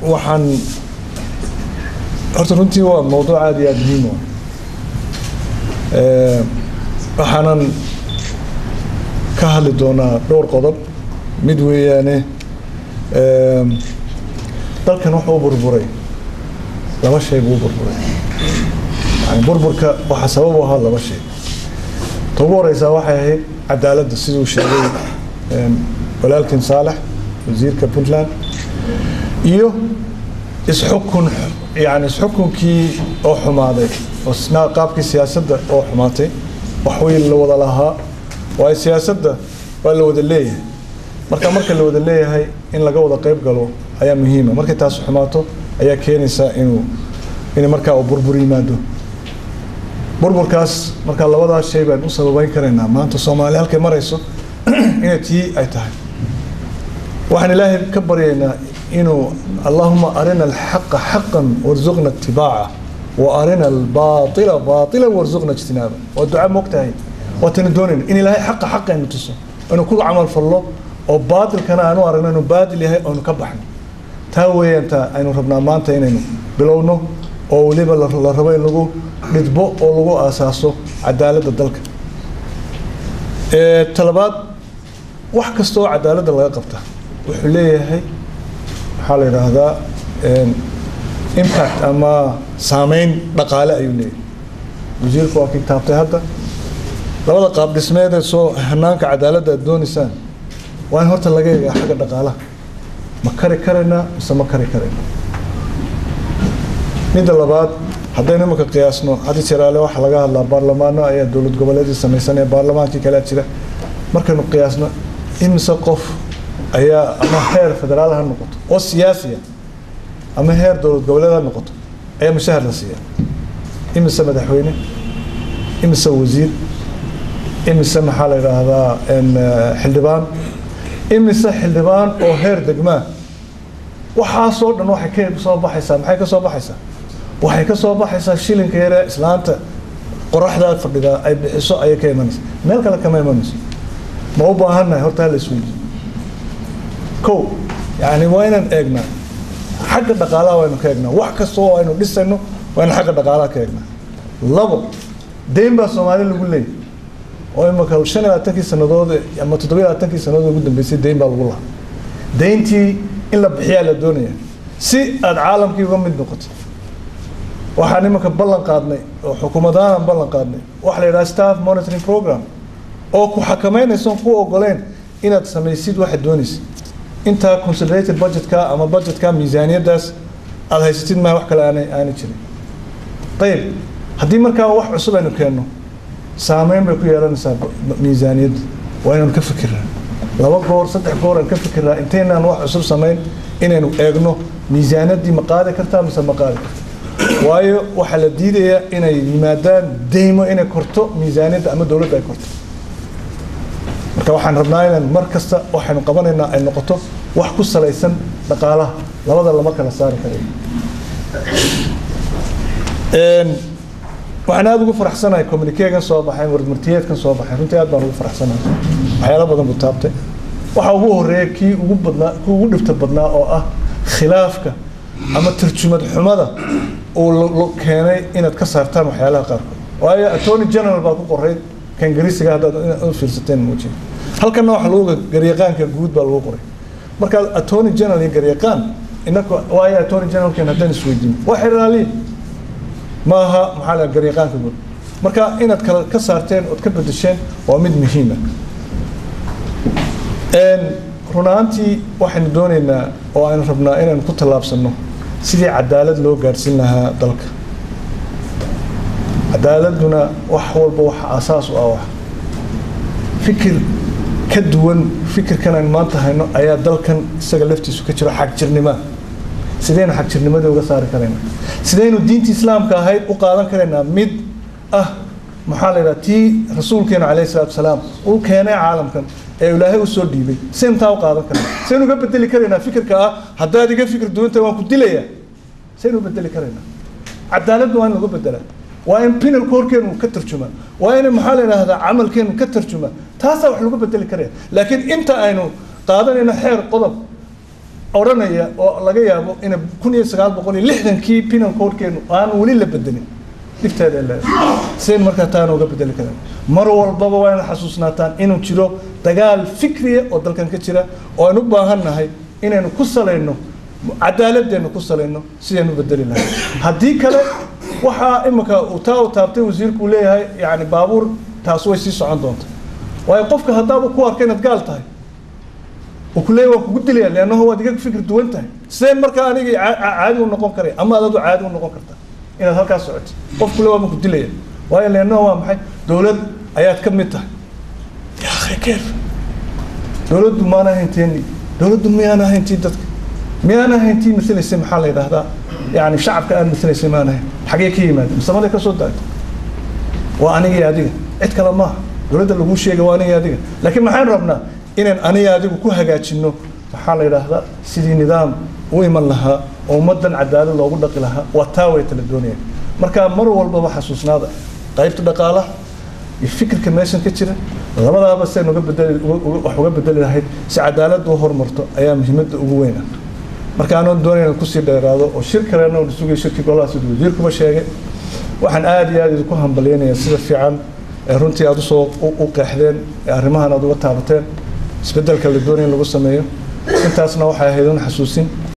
waxaan horta runtii waa mowduuc aada iyo aada muhiim u ah waxaanan ka hadli doonaa dhowr qodob mid weeyaane dalkan wuxuu u burburay laba shay buu u burburay yani burburka waxaa sabab u ahaa laba shay ta ugu horeysaa waxay ahayd cadaaladda siduu sheegay walaalkin saalex wasiirka puntland iyo isxukun yani isxukunkii oo xumaaday oo isna qaabkii siyaasadda oo xumaatay wax way la wada lahaa waayo siyaasadda waa la wada leeyahay marka marka la wada leeyahay in laga wada qayb galo ayaa muhiima markay taas xumaato ayaa keenaysaa inuu in markaa uu burbur yimaado burburkaas markaa labadaas shay baan u sababeyn karaynaa maanta soomaaliya halkay marayso inay tii ay tahay waxaan ilaahay ka baryaynaa inuu allahuma arina alxaqa xaqan warzuqna itibaaca wa arina albaaila baailan warzuqna ijtinaaba waa duca moogtahay waatana doonayna in ilaahay xaqa xaqa aynu tuso aynu ku camal fallo oo baatilkana aanu aragno inuu baadil yahay aynu ka baxno taa weeyaan taa aynu rabnaa maanta inaynu bilowno oo weliba la rabo in lagu dhidbo oo lagu aasaaso cadaaladda dalka talabaad wax kasta oo cadaaladda laga qabta wuxuu leeyahay maxaa la yidhaahdaa impact ama saameyn dhaqaale ayuu leeyahay wasiirku waa kii taabtay hadda labada qaab dhismeedee soo hanaanka cadaaladda aad doonaysaan waa in horta laga eegaa xagga dhaqaalaha ma kari karaynaa mise ma kari karayna midda labaad haddaynu imanka qiyaasno haddi jiraale waxaa laga hadlaa baarlamaano ayaa dowlad goboleedii samaysan ee baarlamaankii kalea jira markaynu qiyaasno imise qof ayaa ama heer federaal ha noqoto oo siyaasiya ama heer dowlad goboleed ha noqoto ayaa mushahar la siiya imise madaxweyne imise wasiir imise maxaa la yidhaahdaa xildhibaan imise xildhibaan oo heer degmaa waxaasoo dhan waxay ka soo baxaysaa maxay ka soo baxaysaa waxay ka soo baxaysaa shilinka yare islaanta qoraxdaa fadhidaa ay bixiso ayay ka imanaysa meel kale kama imanayso ma u baahannahay horta hala isweydiyo kow yani waa inaan eegnaa xagga dhaqaalaha waynu ka eegnaa wax kasta oo aynu dhisayno waa inu xagga dhaqaalaha ka eegnaa labo deyn baa soomaali lagu leeyay oo imaka shan iyo labaatankii sanadood ama toddoba iyo labaatankii sanadood ugu dambeysay deyn baa lagu lahaa deyntii in la bixiyaa la doonaya si aada caalamkii uga mid noqoto waxaan imanka ballan qaadnay oo xukuumadaanan ballan qaadnay waxa la yidhaha staff monitoring program oo ku xakameynayson ku ogoleyn inaad samaysid waxaad doonaysid intaa consolidated budgetka ama budgetka miisaaniyaddaas aada haysatid maa wax kale aanay aanay jirin ayib haddii markaa wax cusub aynu keenno saameyn bay ku yeelanaysaa miisaaniyadda waa inaynu ka fikirnaa laba goor saddex goor aan ka fikirnaa intaynaan wax cusub samayn inaynu eegno miisaaniyaddii ma qaadi kartaa mise ma qaadi karta waayo waxaa la diidayaa inay yimaadaan deymo inay korto miisaaniyadda ama dowladda ay korto marka waxaan rabnaa inaan mar kasta waxaynu qabanaynaa ay noqoto wax ku salaysan dhaqaalaha labada lama kala saari karayo waxaan aada ugu faraxsanahay communikegan soo baxay warmartiyeedkan soo baxay runtii aad baan ugu faraxsanahay waxyaalo badan buu taabtay waxa ugu horeeya kii ugu badnaa kii ugu dhibta badnaa oo ah khilaafka ama tarjumad xumada uu keenay inaad ka saartaan waxyaalaha qaarkood waayo attorney general baa ku qoray kan garisiga haddaad u fiirsateen muujiya halkanna waxa lagu garyaqaanka guud baa lagu qoray marka attorney general iyo garyaqaan inaka waayo attorney generalkan haddaan isweydiin waa xeraaliin maaha maxaa la garyaqaanka guud marka inaad kala ka saarteen ood ka bedesheen waa mid muhiima run ahaantii waxaynu doonaynaa oo aynu rabnaa inaynu ku tallaabsanno sidii cadaalad loo gaadhsiin lahaa dalka cadaaladuna wax walba waxa asaas u ah wax fikir ka duwan fikirkan aynu maanta hayno ayaa dalkan isaga laftiisu ka jiro xagjirnimoa sidaynu xagjirnimadii uga saari karaynaa sidaynu diinta islaamka ahayd u qaadan karaynaa mid ah maxaa la yidhaha tii rasuulkeenu calayhi salatu wasalaam uu keenay caalamkan ee ilaahay u soo dhiibay sintaa u qaadan karna saynu uga bedeli karaynaa fikirka ah haddaad iga fikir duwanta waan ku dilayaa saynu u bedeli karaynaa cadaaladdu waa in lagu bedelaa waa in pinalka horkeenu ka tarjuma waa in maxaa la yidhaahdaa camalkeenu ka tarjuma taasaa wax lagu bedeli karaya laakiin inta aynu qaadanayno xeer qodob odhanaya oo laga yaabo ina kun iyo sagaal boqol iyo lixdankii penal codekeenu aan weli la bedelin dhibteeda leedahay sidayn markaa taana uga bedeli karaan mar walbaba waa inaad xasuusnaataan inuu jiro dagaal fikriya oo dalkan ka jira oo aynu u baahan nahay inaynu ku salayno cadaaladeennu ku salayno sidaynu u bedeli lahay haddii kale waxaa imika uu taa u taabtay wasiirku uu leeyahay yani baabuur taas way sii socon doonta waayo qofka haddaaba ku arka inaad gaal tahay uu ku leeyahy waan kugu dilaya leannaho waad iga fikir duwan tahay sideen markaa anigii caadi u noqon karaya ama adadu caadi u noqon kartaa inaad halkaas socoto qofku le waa ma ku dilaya waayo leannaho waa maxay dowlad ayaad ka mid tahay ya akhi keef dowladdu maana ahaynteeni dowladdu miyaan ahayntii dadka miyaan ahayntii masalaysay maxaa la yidhaahdaa yani shacabka aan masalaysay maan ahayn xagee ka yimaada musamaday ka soo daagto waa anigii adiga cid kale maaha dowladda laguu sheega waa anigii adiga laakiin maxaan rabnaa inaan aniga adigu ku hagaajinno waxaa la yidhaahdaa sidii nidaam u iman lahaa oo ummaddan cadaalad loogu dhaqi lahaa waa taa way tala doonayaan marka mar walbaba xasuusnaada qaybta dhaqaalaha iyo fikirka meeshan ka jira labadaaba siaynu uga bedeli wax uga bedeli lahayd si cadaaladda u horumarto ayaa muhiimadda ugu weyn ah marka anoon doonayna kusii dheeraado oo shir kalena uu sugay shirkii golaha siduu wasiirkuba sheegay waxaan aada iyo aada idinku hambalyaynayaa sida fiican ee runtii aada usoo u qeexdeen ee arrimahan aada uga taabateen isbeddelka la doonaya in lagu sameeyo intaasna waxay ahayd un xasuusin